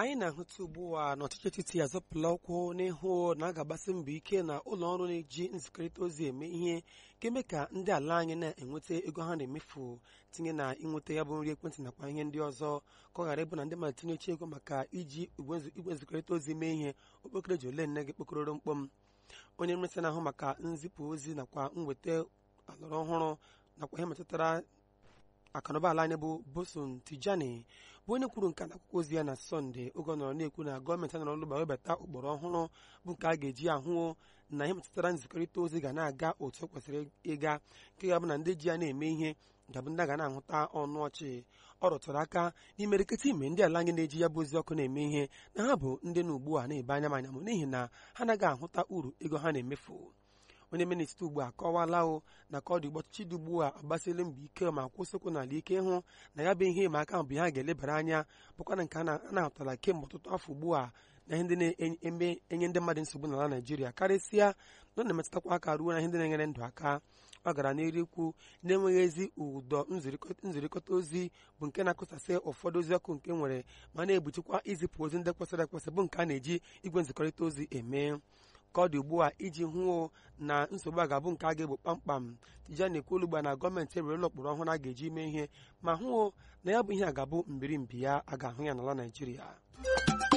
anyị na-ahụta ugbu a na ọchịchị etiti azọpụla ụkwụ n'ihu na a ga-agbasi mbọ ike na ụlọ ọrụ na-eji nzikọrịta ozi eme ihe ga-eme ka ndị ala anyị na-enweta ego ha na-emefu tinye na ịnweta ya bụ nri ekwentị nakwa ihe ndị ọzọ ka ọ ghara ịbụ na ndị mmadụ tinyechi ego maka iji igwe nzikọrịta ozi mee ihe okpokoro ji ole nne gị kpokọrọ mkpọm onye mmesị na-ahụ maka nzipụ ozi nakwa mweta alọrọ ọhụrụ nakwa ihe metụtara akụnụba ala anyị bụ boson tijani bụ onye kwuru nke n'akwụkwọ ozi ya na sọnde oge ọ nọrọ na-ekwu na gọọmenti nọrọ n'ụlọ webata ụkpụrụ ọhụrụ bụ nke a ga-eji ahụ na ihe metụtara nzikọrịta ozi ga na-aga otu o kwesịrị ịga nke ga-abụ na ndị ji ya na-eme ihe ga-abụ ndị a ga na-ahụta ọnụ ọchị ọ rụtụrụ aka n'imerịkịta ime ndị ala anyị na-eji ya bụ ozi ọkụ na-eme ihe na ha bụ ndị na ugbu a na-ebe anya manya m n'ihi na ha anaghị ahụta uru ego ha na-emefu onye minista ugbu a kọwala o na ka ọ dị ụbọchị dị ugbu a agbasịla mbọ ike ma kwụsịkwu n'ala ike hụ na ya bụ ihe ịma aka bụ ha ga-elebara anya bụkwa na nke a na-ahụtala kemgbe ọtụtụ afọ ugbu a na ihe ndị na-eme enye ndị mmadụ nsogbu n'ala Naịjirịa karịsịa na ọ na-emetụtakwa aka ruo na ihe ndị na-enyere ndụ aka ọ gara n'iru ikwu na-enweghị ezi ụdọ nzirịkọta ozi bụ nke na-akụsasị ụfọdụ ozi ọkụ nke nwere ma na-egbochikwa izipụ ozi ndị kwesịrị ekwesị bụ nke a na-eji igwe nzikọrịta ozi eme ka ọ dị ugbu a iji hụ na nsogbu a ga-abụ nke a ga-egbo kpamkpam Tijani ekwuolu ugbu a na gọọmenti ewerela ụkpụrụ ọhụrụ a ga-eji mee ihe ma hụ na ya bụ ihe a ga-abụ mbirimbi ya a ga-ahụ ya n'ala Naịjirịa